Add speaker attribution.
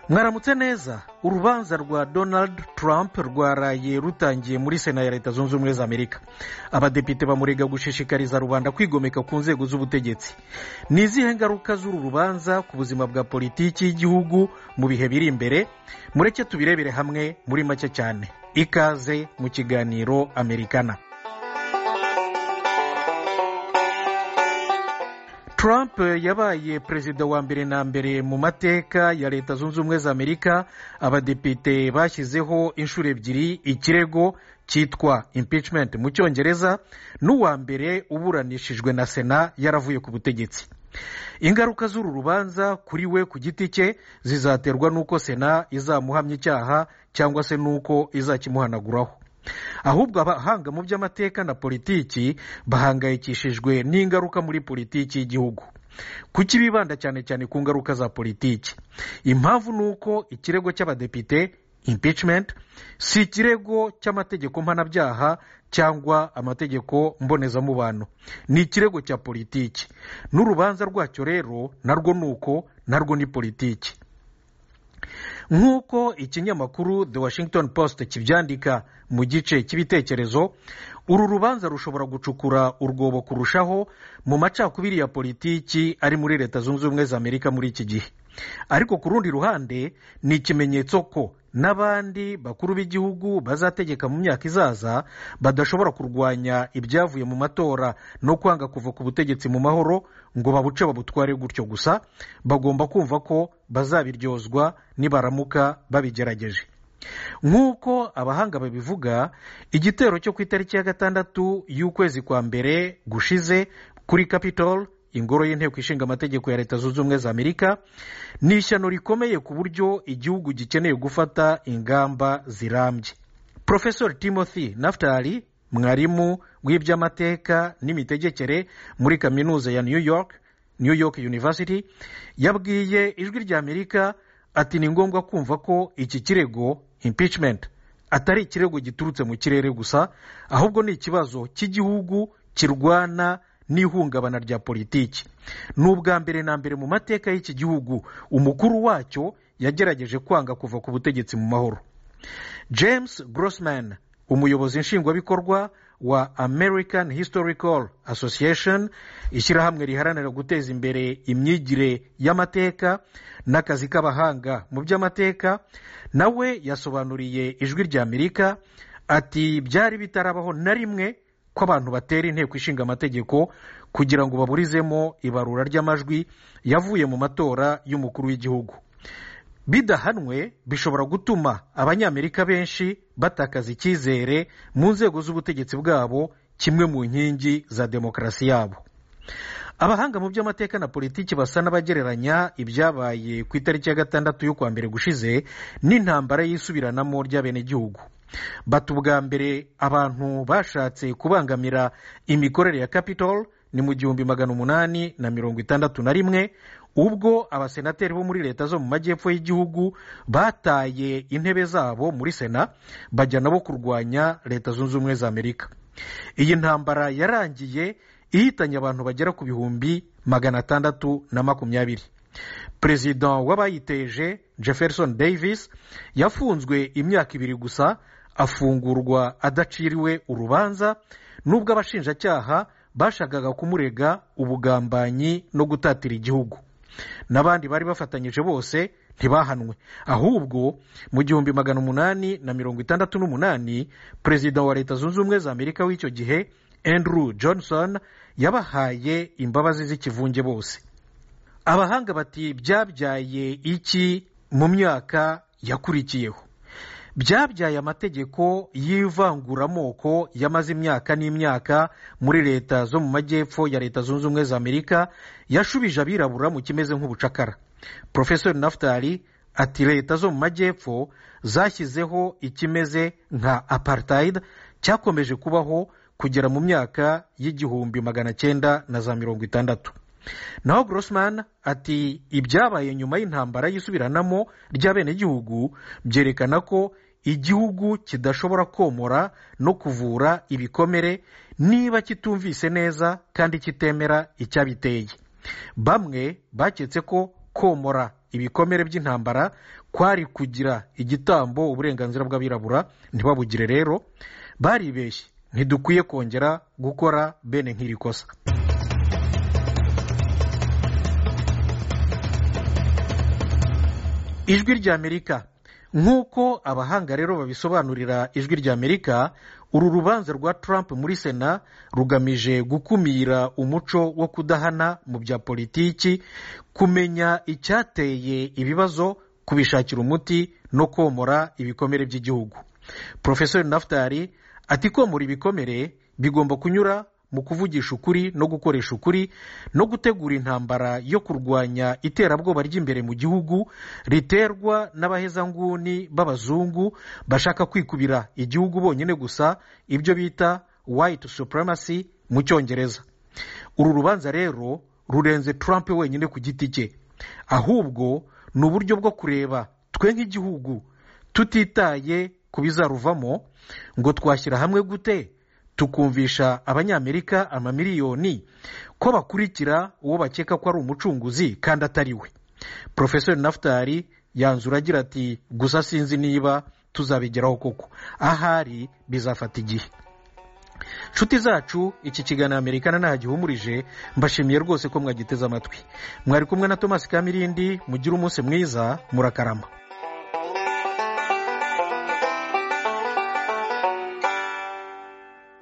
Speaker 1: mwaramutse neza urubanza rwa donald trump rwaraye rutangiye muri sena ya leta zunze ubumwe za amerika abadepite bamurega gushishikariza rubanda kwigomeka ku nzego z'ubutegetsi ni izihe ngaruka z'uru rubanza ku buzima bwa politiki y'igihugu mu bihe biri imbere mureke tubirebere hamwe muri make cyane ikaze mu kiganiro amerikana Trump yabaye perezida wa mbere na mbere mu mateka ya leta zunze ubumwe za amerika abadepite bashyizeho inshuro ebyiri ikirego cyitwa impeachment mu cyongereza n'uwa mbere uburanishijwe na sena yaravuye ku butegetsi ingaruka z'uru rubanza kuri we ku giti cye zizaterwa n'uko sena izamuhamya icyaha cyangwa se n'uko izakimuhanaguraho ahubwo abahanga mu by'amateka na politiki bahangayikishijwe n'ingaruka muri politiki y'igihugu kuki bibanda cyane cyane ku ngaruka za politiki impamvu ni uko ikirego cy'abadepite impeachment si ikirego cy'amategeko mpanabyaha cyangwa amategeko mbonezamubano ni ikirego cya politiki n'urubanza rwacyo rero narwo ni uko narwo ni politiki nk'uko ikinyamakuru the washington post kibyandika mu gice cy'ibitekerezo uru rubanza rushobora gucukura urwobo kurushaho mu macakubiri ya politiki ari muri leta zunze ubumwe za amerika muri iki gihe ariko ku rundi ruhande ni ikimenyetso ko n'abandi bakuru b'igihugu bazategeka mu myaka izaza badashobora kurwanya ibyavuye mu matora no kwanga kuva ku butegetsi mu mahoro ngo babuce babutware gutyo gusa bagomba kumva ko bazabiryozwa nibaramuka babigerageje nk'uko abahanga babivuga igitero cyo ku itariki ya gatandatu y'ukwezi kwa mbere gushize kuri capitol ingoro y'inteko ishinga amategeko ya leta zunze ubumwe za amerika ni ishyano rikomeye ku buryo igihugu gikeneye gufata ingamba zirambye profesor timothy naftali mwarimu w'iby'amateka n'imitegekere muri kaminuza ya new york new york university yabwiye ijwi rya amerika ati ni ngombwa kumva ko iki kirego impeachment atari ikirego giturutse mu kirere gusa ahubwo ni ikibazo cy'igihugu kirwana n'ihungabana rya politiki ni ubwa mbere na mbere mu mateka y'iki gihugu umukuru wacyo yagerageje kwanga kuva ku butegetsi mu mahoro james grossman umuyobozi nshingwabikorwa wa american historical association ishyirahamwe riharanira guteza imbere imyigire y'amateka n'akazi k'abahanga mu by'amateka nawe yasobanuriye ijwi rya amerika ati byari bitarabaho na rimwe ko abantu batera inteko ishinga amategeko kugira ngo baburizemo ibarura ry'amajwi yavuye mu matora y'umukuru w'igihugu bidahanwe bishobora gutuma abanyamerika benshi batakaza icyizere mu nzego z'ubutegetsi bwabo kimwe mu nkingi za demokarasi yabo abahanga mu by'amateka na politiki basa n'abagereranya ibyabaye ku itariki ya gatandatu y'ukwa mbere gushize n'intambara y'isubiranamo ry'abenegihugu bata ubwa mbere abantu bashatse kubangamira imikorere ya capitol ni mu gihumbi magana umunani na mirongo itandatu na rimwe ubwo abasenateri bo muri leta zo mu majyepfo y'igihugu bataye intebe zabo muri sena bajya nabo kurwanya leta zunze ubumwe za amerika iyi ntambara yarangiye ihitanye abantu bagera ku bihumbi magana atandatu na makumyabiri perezida w'abayiteje jefferson davis yafunzwe imyaka ibiri gusa afungurwa adaciriwe urubanza n'ubwo abashinjacyaha bashakaga kumurega ubugambanyi no gutatira igihugu n'abandi bari bafatanyije bose ntibahanwe ahubwo mu gihumbi magana umunani na mirongo itandatu n'umunani perezida wa leta zunze ubumwe za amerika w'icyo gihe andrew johnson yabahaye imbabazi z'ikivunge bose abahanga bati byabyaye iki mu myaka yakurikiyeho byabyaye amategeko y'ivanguramoko yamaze imyaka n'imyaka muri leta zo mu majyepfo ya leta zunze ubumwe za amerika yashubije abirabura mu kimeze nk'ubucakara porofesori naftali ati leta zo mu majyepfo zashyizeho ikimeze nka apartheid cyakomeje kubaho kugera mu myaka y'igihumbi magana cyenda na za mirongo itandatu naho grossman ati ibyabaye nyuma y'intambara y'isubiranamo ry'abenegihugu byerekana ko igihugu kidashobora komora no kuvura ibikomere niba kitumvise neza kandi kitemera icyabiteye bamwe baketse ko komora ibikomere by'intambara kwari kugira igitambo uburenganzira bw'abirabura ntibabugire rero baribeshye ntidukwiye kongera gukora bene nk'iri kosa ijwi ry'amerika nk'uko abahanga rero babisobanurira ijwi ry'amerika uru rubanza rwa Trump muri sena rugamije gukumira umuco wo kudahana mu bya politiki kumenya icyateye ibibazo kubishakira umuti no komora ibikomere by'igihugu porofesori naftari ati komora ibikomere bigomba kunyura mu kuvugisha ukuri no gukoresha ukuri no gutegura intambara yo kurwanya iterabwoba ry'imbere mu gihugu riterwa n'abahezanguni b'abazungu bashaka kwikubira igihugu bonyine gusa ibyo bita white supremacy mu cyongereza uru rubanza rero rurenze Trump wenyine ku giti cye ahubwo ni uburyo bwo kureba twe nk'igihugu tutitaye ku bizaruvamo ngo twashyira hamwe gute tukumvisha abanyamerika amamiliyoni ko bakurikira uwo bakeka ko ari umucunguzi kandi atari we porofesori naftari yanzura agira ati gusa sinzi niba tuzabigeraho koko ahari bizafata igihe nshuti zacu iki kiganiro amerikana ntaho gihumurije mbashimiye rwose ko mwagiteze amatwi mwari kumwe na tomasi kamirindi mugire umunsi mwiza murakarama